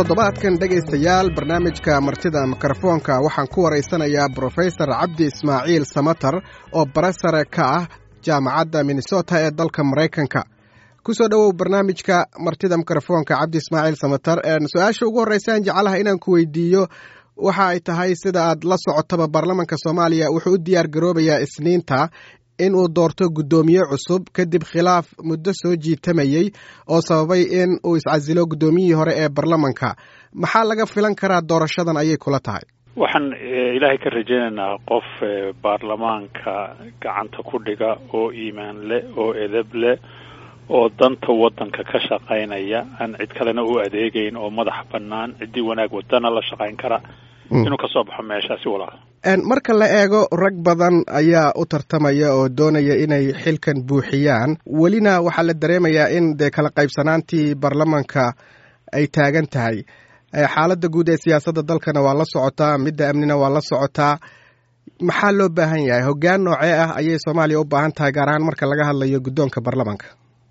toddobaadkan dhegaystayaal barnaamijka martida mikrofoonka waxaan ku waraysanayaa brofesor cabdi ismaaciil samatar oo barasare ka ah jaamacadda minnesota ee dalka maraykanka ku soo dhowow barnaamijka martida mikrofoonka cabdi ismaaciil samatar su-aasha ugu horreysaan jeclaha inaan ku weydiiyo waxa ay tahay sida aad la socotaba baarlamanka soomaaliya wuxuu u diyaar garoobayaa isniinta in uu doorto guddoomiye cusub kadib khilaaf muddo soo jiitamayey oo sababay in uu iscasilo guddoomiyihii hore ee baarlamanka maxaa laga filan karaa doorashadan ayay kula tahay waxaan ilaahay ka rajaynaynaa qof baarlamaanka gacanta ku dhiga oo iimaan leh oo edeb leh oo danta waddanka ka shaqaynaya aan cid kalena u adeegayn oo madax bannaan ciddii wanaag wadana la shaqayn kara inuu ka soo baxo meeshaasi walaal marka la eego rag badan ayaa u tartamaya oo doonaya inay xilkan buuxiyaan welina waxaa la dareemayaa in dee kala qaybsanaantii baarlamanka ay taagan tahay xaaladda guud ee siyaasadda dalkana waa la socotaa midda amnina waa la socotaa maxaa loo baahan yahay hoggaan noocee ah ayay soomaaliya u baahan tahay gaar ahaan marka laga hadlayo guddoonka baarlamanka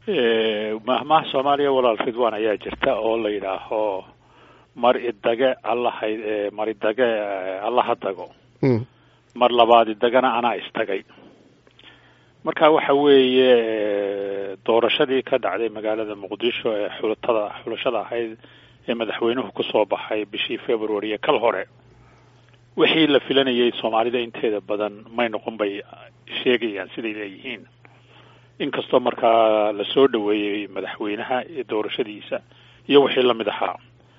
mahmaha soomaaliya walaal ridwan ayaa jirta oo la yidhaaho mar idage allaha mar idage allaha dago mar labaad idagana anaa istagay marka waxa weeye doorashadii ka dhacday magaalada muqdisho ee xulatada xulashada ahayd ee madaxweynuhu kusoo baxay bishii february ee kal hore wixii la filanayay soomaalida inteeda badan may noqon bay sheegayaan siday leeyihiin inkastoo markaa lasoo dhaweeyey madaxweynaha doorashadiisa iyo wixii lamid ahaa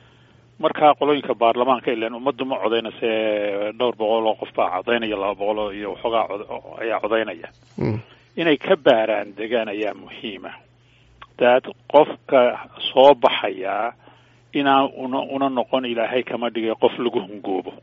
marka qolooyinka baarlamaanka ilan ummaddu ma codaynase dhowr boqol oo qof baa codaynaya laba boqol iyo waxoogaa ayaa codaynaya inay ka baaraan degaan ayaa muhiima daad qofka soo baxayaa inaan una una noqon ilaahay kama dhigay qof lagu hungoobo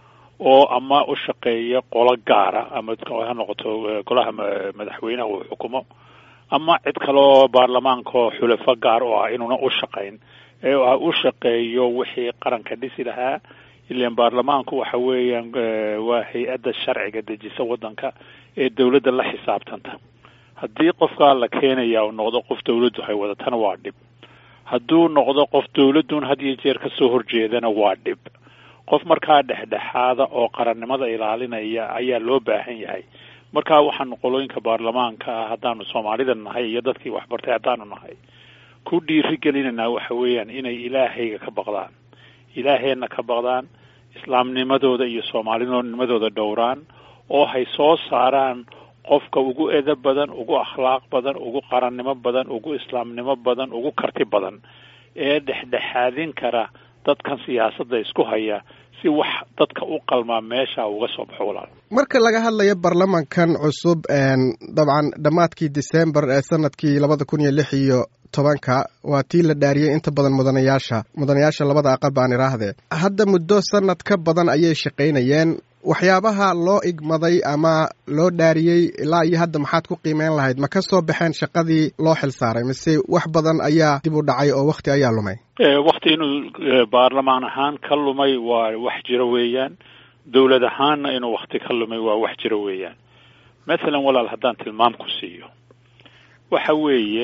oo ama u shaqeeya qolo gaara ama ha noqoto golaha madaxweynaha uu xukumo ama cid kaleoo baarlamaankaoo xulafo gaar oo ah inuuna u shaqayn ee u shaqeeyo wixii qaranka dhisi lahaa ilan baarlamaanku waxa weeyaan waa hay-adda sharciga dejisa waddanka ee dawladda la xisaabtanta haddii qofkaa la keenaya u noqdo qof dawladdu hay wadatana waa dhib hadduu noqdo qof dawladdun had iyo jeer kasoo horjeedana waa dhib qof markaa dhexdhexaada oo qarannimada ilaalinaya ayaa loo baahan yahay marka waxaanu qolooyinka baarlamaanka ah haddaanu soomaalida nahay iyo dadkii waxbartay haddaanu nahay ku dhiiri gelinaynaa waxa weeyaan inay ilaahayga ka baqdaan ilaaheenna ka baqdaan islaamnimadooda iyo soomaalinimadooda dhowraan oo hay soo saaraan qofka ugu edab badan ugu akhlaaq badan ugu qarannimo badan ugu islaamnimo badan ugu karti badan ee dhexdhexaadin kara dadkan siyaasadda isku haya si wax dadka u qalmaa meesha uga soo baxo walaal marka laga hadlayo baarlamankan cusub dabcan dhammaadkii december ee sanadkii labada kun iyo lix iyo tobanka waa tii la dhaariyey inta badan mudanayaasha mudanayaasha labada aqal baan idhaahdee hadda muddo sanad ka badan ayay shaqaynayeen waxyaabaha loo igmaday ama loo dhaariyey ilaa iyo hadda maxaad ku qiimeyn lahayd ma ka soo baxeen shaqadii loo xil saaray mise wax badan ayaa dib u dhacay oo wakti ayaa lumay wakti inuu baarlamaan ahaan ka lumay waa wax jiro weeyaan dawlad ahaanna inuu wakti ka lumay waa wax jiro weeyaan mathalan walaal haddaan tilmaam ku siiyo waxa weeye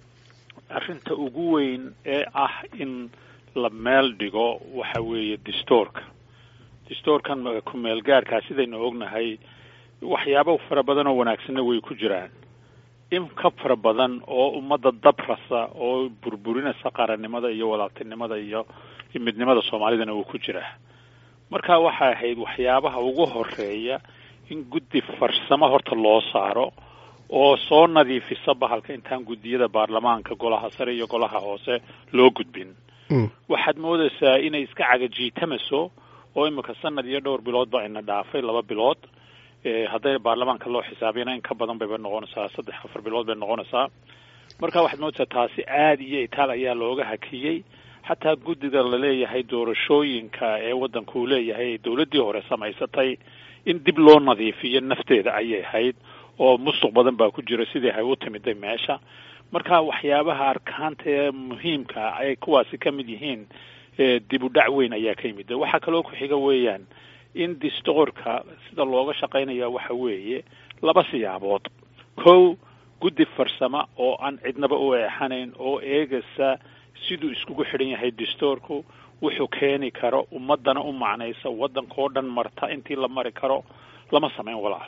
arrinta ugu weyn ee ah in la meel dhigo waxa weeye distoorka distoorkan ku-meel gaarkaa sidaynu ognahay waxyaabo fara badan oo wanaagsanna way ku jiraan in ka fara badan oo ummadda dabrasa oo burburinaysa qarannimada iyo walaaltinimada iyo midnimada soomaalidana uu ku jiraa marka waxay ahayd waxyaabaha ugu horeeya in guddi farsamo horta loo saaro oo soo nadiifisa bahalka intaan guddiyada baarlamaanka golaha sare iyo golaha hoose loo gudbin waxaad moodaysaa inay iska cagajiitamaso oo imika sanad iyo dhowr bilood ba ina dhaafay laba bilood hadday baarlamaanka loo xisaabiyana in ka badan bayba noqonaysaa saddex afar bilood bay noqonaysaa marka waxaad moodaysaa taasi aada iyo itaal ayaa looga hakiyey xataa guddiga laleeyahay doorashooyinka ee waddanka uu leeyahay dawladdii hore samaysatay in dib loo nadiifiyo nafteeda ayay ahayd oo musuq badan baa ku jira sidii hay u timiday meesha marka waxyaabaha arkaanta ee muhiimka ay kuwaasi ka mid yihiin dib u dhac weyn ayaa ka yimid waxaa kaloo ku xiga weeyaan in distoorka sida looga shaqaynaya waxa weeye laba siyaabood kow guddi farsamo oo aan cidnaba u eexanayn oo eegaysa siduu iskugu xidhan yahay dastuurku wuxuu keeni karo ummadana u macnaysa waddankao dhan marta intii la mari karo lama samayn walaal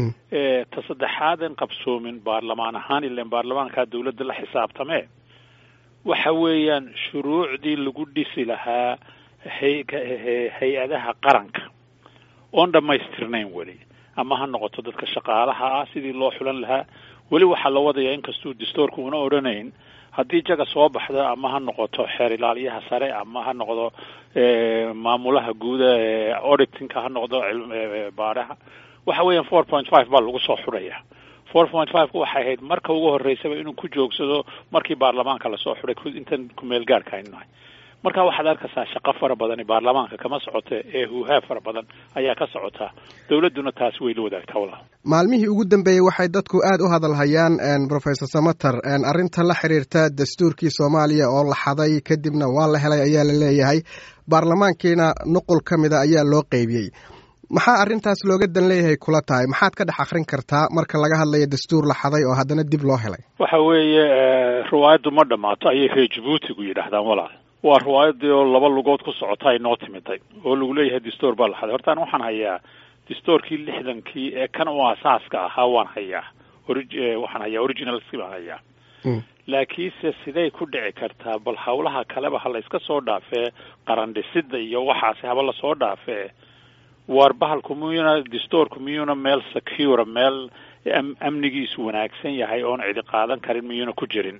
ta saddexaadan qabsoomin baarlamaan ahaan ilan baarlamaankaa dawladda la xisaabtamee waxa weeyaan shuruucdii lagu dhisi lahaa hay hay-adaha qaranka oon dhammaystirnayn weli ama ha noqoto dadka shaqaalaha ah sidii loo xulan lahaa weli waxaa la wadayaa inkastuu dastuurka una odhanayn haddii jaga soo baxda ama ha noqoto xeer ilaaliyaha sare ama ha noqdo maamulaha guuda auditingka ha noqdo baaraha waxa weeyaan four point five baa lagu soo xudhaya four point five ku waxay ahayd marka ugu horreysaba inuu ku joogsado markii baarlamaanka lasoo xudhay intan kumeel gaarka aynu nahay marka waxaad arkaysaa shaqo fara badani baarlamaanka kama socota ee huuhaa fara badan ayaa ka socotaa dawladduna taasi way la wadaagtaa walaal maalmihii ugu dambeeyey waxay dadku aad u hadalhayaan professor samater arrinta la xiriirta dastuurkii soomaaliya oo la xaday kadibna waa la helay ayaa la leeyahay baarlamaankiina nuqul ka mida ayaa loo qeybiyey maxaa arrintaas looga dan leeyahay kula tahay maxaad ka dhex akrin kartaa marka laga hadlayo dastuur la xaday oo haddana dib loo helay waxa weeye riwaayaddu ma dhammaato ayay reer jabuutigu yidhaahdaan walaal waa riwaayadii oo laba lugood ku socota ay noo timiday oo lagu leeyahay dastuur baa la xaday hortaan waxaan hayaa dastuurkii lixdankii ee kan u asaaska ahaa waan hayaa ori waxaan hayaa originalski baan hayaa laakiinse siday ku dhici kartaa bal hawlaha kaleba ha la iska soo dhaafee qarandhisida iyo waxaasi haba lasoo dhaafee waar bahalku miyuna dastuurku miyuuna meel secure meel amnigiisu wanaagsan yahay oon cidi qaadan karin miyuuna ku jirin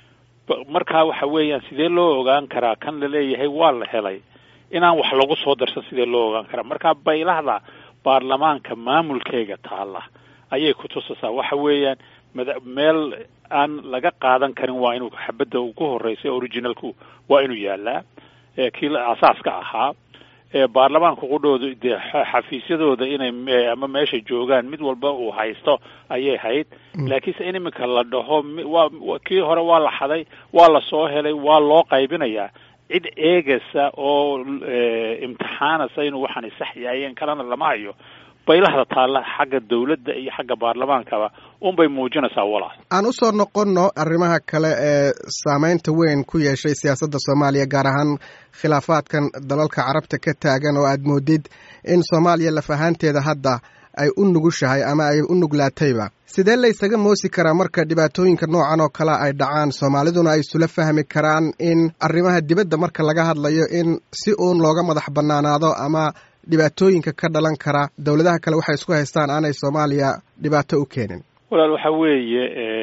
markaa waxa weeyaan sidee loo ogaan karaa kan la leeyahay waa la helay inaan wax lagu soo darsan sidee loo ogaan karaa markaa baylahda baarlamaanka maamulkeega taalla ayay ku tusaysaa waxa weeyaan mada meel aan laga qaadan karin waa inuu xabadda ugu horreysay originalku waa inuu yaalaa kii asaaska ahaa baarlamaanka qudhooda dee xafiisyadooda inay ama meesha joogaan mid walba uu haysto ayay hayd laakiinse in iminka la dhaho waa kii hore waa la xaday waa la soo helay waa loo qaybinayaa cid eegaysa oo imtixaanaysa inuu waxaani sax yaayeen kalena lama hayo baylahda taalla xagga dawladda iyo xagga baarlamaankaba unbay muujinaysaa walaal aan u soo noqonno arrimaha kale ee saameynta weyn ku yeeshay siyaasadda soomaaliya gaar ahaan khilaafaadkan dalalka carabta ka taagan oo aad moodid in soomaaliya laf ahaanteeda hadda ay u nugushahay ama ay u nuglaatayba sidee la ysaga moosi karaa marka dhibaatooyinka noocan oo kale ay dhacaan soomaaliduna ay isula fahmi karaan in arrimaha dibadda marka laga hadlayo in si uun looga madax bannaanaado ama dhibaatooyinka ka dhalan kara dowladaha kale waxay isku haystaan aanay soomaaliya dhibaato u keenin walaal waxa weeye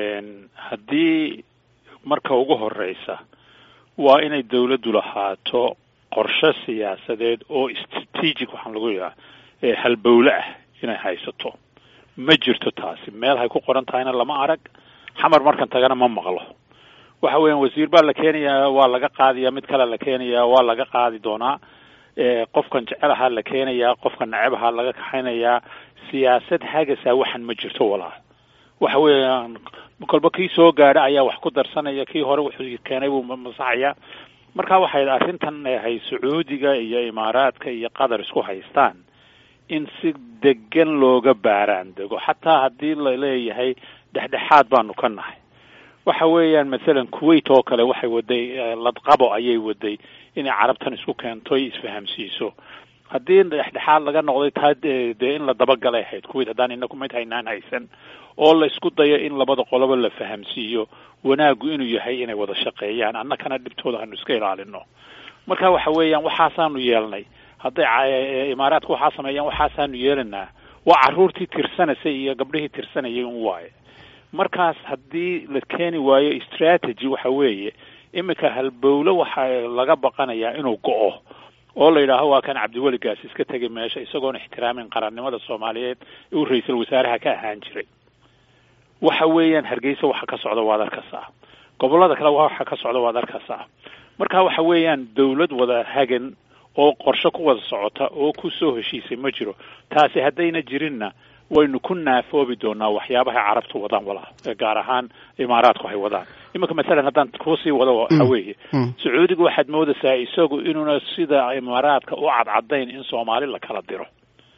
haddii marka ugu horeysa waa inay dawladdu lahaato qorshe siyaasadeed oo strategic waxaan lagu yidhaha halbowle ah inay haysato ma jirto taasi meel hay ku qoran tahayna lama arag xamar markan tagana ma maqlo waxa weeyaan wasiir baa la keenayaa waa laga qaadaya mid kale la keenayaa waa laga qaadi doonaa qofkan jecel ahaa la keenayaa qofkan neceb ahaa laga kaxaynayaa siyaasad hagasaa waxan ma jirto walaal waxa weeyaan kolba kii soo gaadha ayaa wax ku darsanaya kii hore wuxuu keenay buu masaxaya marka waxay arrintan hay sacuudiga iyo imaaraadka iyo qatar isku haystaan in si degan looga baaraan dego xataa haddii la leeyahay dhexdhexaad baanu ka nahay waxa weeyaan masalan kuwait oo kale waxay waday ladqabo ayay waday inay carabtan isku keento isfahamsiiso haddii dhexdhexaad laga noqday taa dee in la dabagalay ahayd kuwait haddaan inaku mid haynaan haysan oo la isku dayo in labada qoloba la fahamsiiyo wanaaggu inuu yahay inay wada shaqeeyaan annakana dhibtooda hanu iska ilaalino marka waxa weeyaan waxaasaanu yeelnay hadday imaaraadka waxaa sameeyaan waxaasaanu yeelanaa waa carruurtii tirsanaysay iyo gabdhihii tirsanayay un waaye markaas haddii la keeni waayo strategy waxa weeye iminka halbowle waxa laga baqanayaa inuu go-o oo la yidhaaho waa kan cabdiweligaas iska tegay meesha isagoon ixtiraamin qarannimada soomaaliyeed uu ra-iisul wasaaraha ka ahaan jiray waxa weeyaan hargeysa waxa ka socda waad arkaysaa gobollada kale waxa ka socda waad arkaysaa marka waxa weeyaan dawlad wada hagan oo qorshe ku wada socota oo ku soo heshiisay ma jiro taasi haddayna jirinna waynu ku naafoobi doonaa waxyaabahay carabtu wadaan walaa gaar ahaan imaaraadku hay wadaan iminka masalan haddaan kusii wado waxa weeye sacuudiga waxaad moodaysaa isagu inuuna sida imaaraadka u cadcadayn in soomaali la kala diro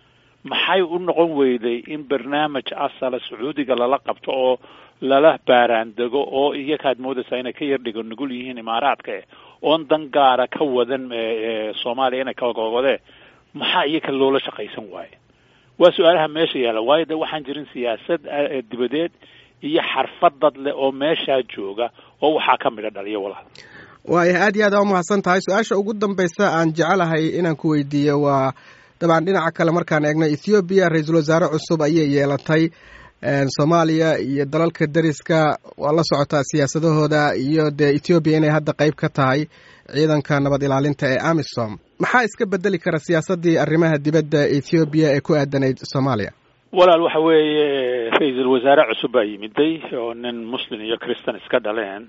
maxay u noqon weyday in barnaamij asala sacuudiga lala qabto oo lala baaraandego oo iyakaad moodaysaa inay ka yar dhigo nugul yihiin imaaraadka eh oon dan gaara ka wadan soomaaliya inay kagogodee maxaa iyaka loola shaqaysan waaye waa su-aalaha meesha yaalla waayo de waxaan jirin siyaasad dibadeed iyo xarfad dad leh oo meeshaa jooga oo waxaa ka midha dhaliyo walaal waaya aad iyo aad aa umahadsan tahay su-aasha ugu dambaysa aan jecelahay inaan ku weydiiyo waa dabcan dhinaca kale markaan eegno ethoobiya ra-iisul wasaare cusub ayay yeelatay soomaaliya iyo dalalka deriska waa la socotaa siyaasadahooda iyo dee ethoobiya inay hadda qeyb ka tahay ciidanka nabad ilaalinta ee amisom maxaa iska bedeli kara siyaasaddii arrimaha dibadda ethoobiya ee ku aadanayd soomaaliya walaal waxa weeye ra-iisul wasaare cusub baa yimiday oo nin muslim iyo christan iska dhaleen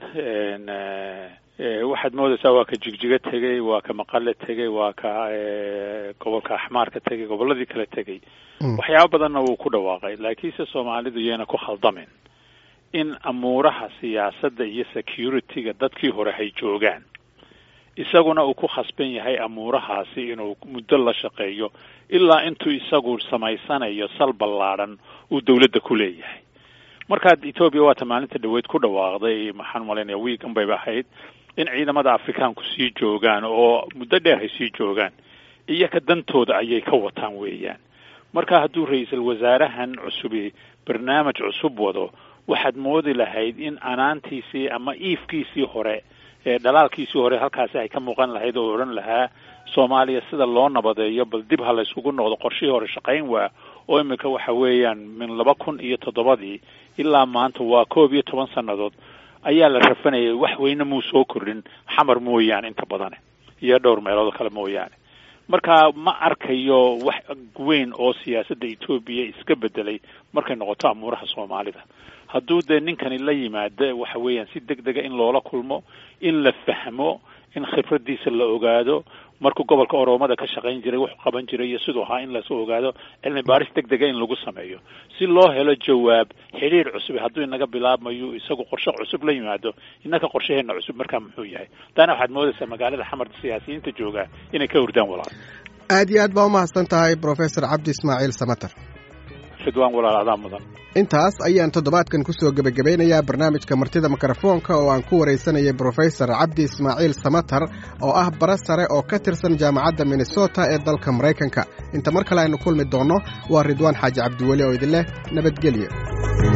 waxaad moodaysaa waa ka jigjigo tegey waa ka maqale tegey waa ka gobolka axmaarka tegey gobolladii kale tegey waxyaaba badanna wuu ku dhawaaqay laakiinse soomaalidu yayna ku khaldamin in amuuraha siyaasadda iyo security-ga dadkii hore hay joogaan isaguna uu ku khasban yahay amuurahaasi inuu muddo la shaqeeyo ilaa intuu isagu samaysanayo sal ballaadhan uu dawladda ku leeyahay markaad etoobiya waata maalinta dhaweyd ku dhawaaqday maxaan malaynaya wiigan bayba ahayd in ciidamada afrikaanku sii joogaan oo muddo dheer hay sii joogaan iyaka dantooda ayay ka wataan weeyaan marka hadduu ra-iisul wasaarahan cusubi barnaamij cusub wado waxaad moodi lahayd in anaantiisii ama iifkiisii hore ee dhalaalkiisii hore halkaasi ay ka muuqan lahayd oo odhan lahaa soomaaliya sida loo nabadeeyo bal dib ha layskugu noqdo qorshihii hore shaqayn waa oo imika waxa weeyaan min laba kun iyo toddobadii ilaa maanta waa koob iyo toban sannadood ayaa la rafanayay wax weyne muu soo kordhin xamar mooyaane inta badane iyo dhowr meelood kale mooyaane marka ma arkayo wax weyn oo siyaasadda etoobiya iska bedelay markay noqoto amuuraha soomaalida hadduu dee ninkani la yimaado waxa weeyaan si deg dega in loola kulmo in la fahmo in khibradiisa la ogaado markuu gobolka oroomada ka shaqayn jiray wuxuu qaban jiray iyo siduu ahaa in lasoo ogaado cilmi baaris deg dega in lagu sameeyo si loo helo jawaab xidhiir cusub hadduu inaga bilaabmayo isagu qorshe cusub la yimaado innaka qorshaheena cusub markaa muxuu yahay taana waxaad moodaysaa magaalada xamar siyaasiyiinta jooga inay ka hurdaan walaal aad iyo aad baa umahadsan tahay professor cabdi ismaaciil samater ridwaan walaal adaa mudan intaas ayaan toddobaadkan kusoo gebagabeynayaa barnaamijka martida mikrofoonka oo aan ku waraysanayay brofesor cabdi ismaaciil samater oo ah bara sare oo ka tirsan jaamacadda minnesota ee dalka maraykanka inta mar kale aynu kulmi doonno waa ridwaan xaaji cabdiweli oo idin leh nabadgelyo